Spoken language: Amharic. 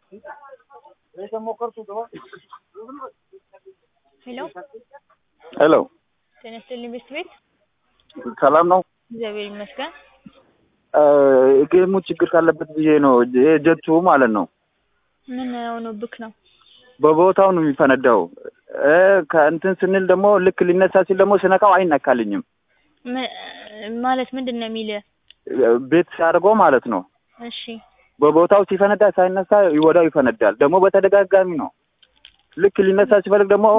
ሄሎ ሄሎ ጤና ይስጥልኝ ቤት ቤት ሰላም ነው። እግዚአብሔር ይመስገን። ጌሙ ችግር ካለበት ብዬ ነው። ጀቱ ማለት ነው ምን ሆኖብክ ነው? በቦታው ነው የሚፈነዳው። ከእንትን ስንል ደግሞ ልክ ሊነሳ ሲል ደግሞ ስነካው አይነካልኝም። ም- ማለት ምንድን ነው የሚልህ? ቤት ሲያደርገው ማለት ነው። እሺ በቦታው ሲፈነዳ ሳይነሳ ወዲያው ይፈነዳል። ደግሞ በተደጋጋሚ ነው። ልክ ሊነሳ ሲፈልግ ደግሞ